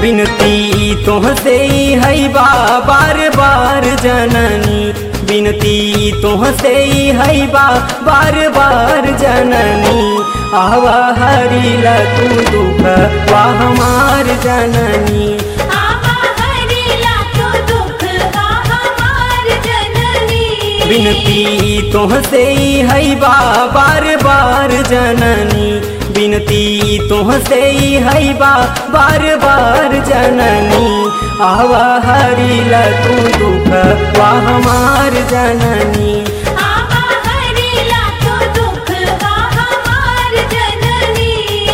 बिनती तोहसे है बा बार बार जननी बिनती तोहसे है बा बार बार जननी आवा हरिला तू दुख वा हमार जननी आवा हरिला तो दुख बा हमार जननी बिनती तोहसे है बा बार बार जननी बिनती तोहसे है बा बार बार जननी आवा हरिला तू दुख वा हमार जननी आवा हरिला तो दुख बा हमार जननी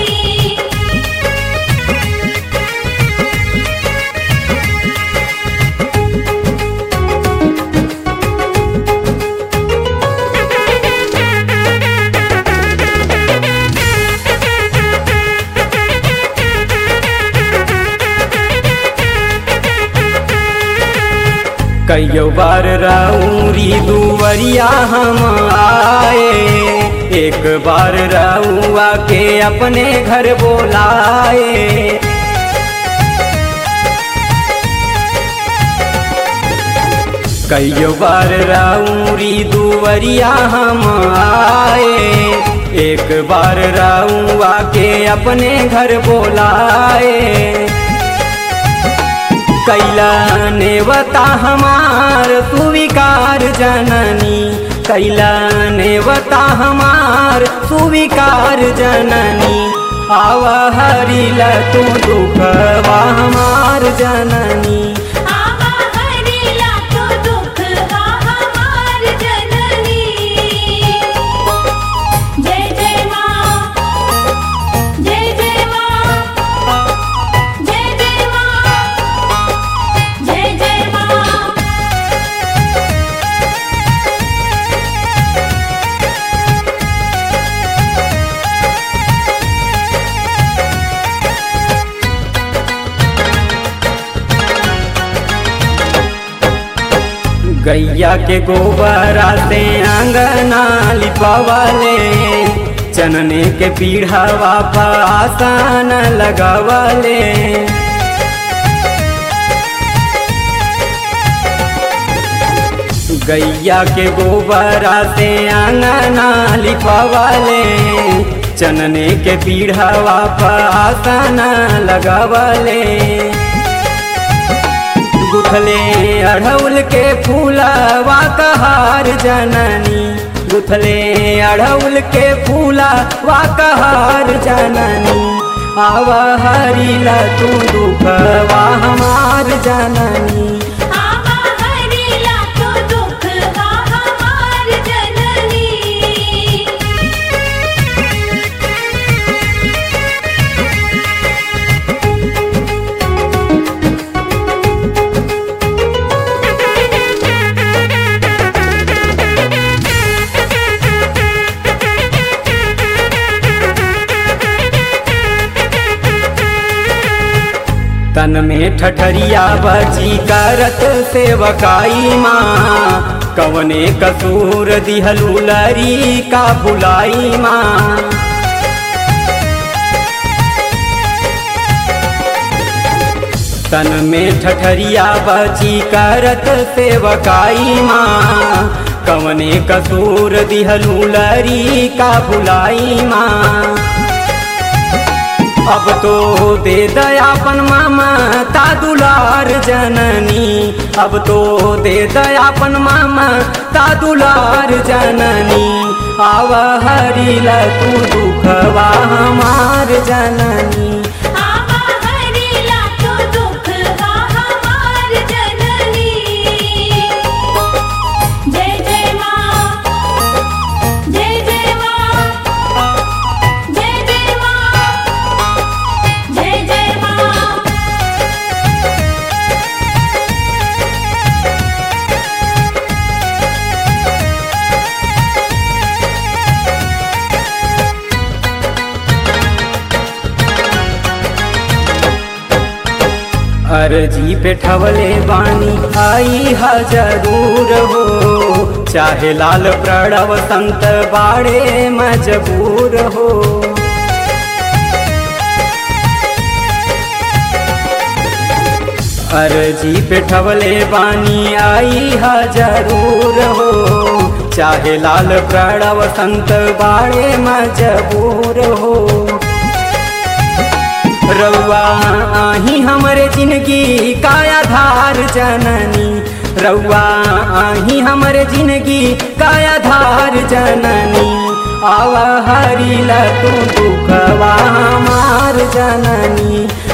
कईयो बार राउरी दुवरिया हम आए एक बार राउआ के अपने घर बोलाए कईयो बार राउरी दुवरिया हम आए एक बार राउआ के अपने घर बोलाए कैला नेवता हमार सुविकार जननी कैला नेवता हमार सुविकार जननी आव हरिला तू दुखवा हमार जननी आवा हरिला तो दुख बा हमार जननी जय जय मां जय जय मां जय जय मां जय जय मां गैया के गोबरा से अंगना लिपवले चनने के पीढ़ावा पासान लगवले गैया के गोबरा से अंगना लिपवले चनने के पीढ़ावा पासान लगवले गुथले अढ़ौल के फूलवा कहार जननी गुथले अढ़ौल के फूलवा कहार जननी आव हरिला तू दुखवा हमार जननी आवा हरिला तो दुख बा हमार जननी तन में ठठरिया बची करत सेवकाई माँ कवने कसूर दिहलू लरी का बुलाई माँ तन में ठठरिया बची करत सेवकाई माँ कवने कसूर दिहलू लरी का बुलाई माँ अब तो दे दयापन मामा ता दुलार जननी अब तो दे दयापन मामा ता दुलार जननी आव हरिला तू दुखवा हमार जननी आवा हरिला तो दुख बा हमार जननी जय जय मां जय जय मां जय जय मां जय जय मां अर्जी पे ठवले बानी आई हा जरूर हो चाहे लाल प्रणव संत बाड़े मजबूर हो अर्जी पे ठवले बानी आई हा जरूर हो चाहे लाल प्रणव संत बाड़े मजबूर हो रउआ आही हमरे जिंदगी काया धार जननी रउआ आही हमरे जिंदगी काया धार जननी आवा हरिला तू दुखवा हमार जननी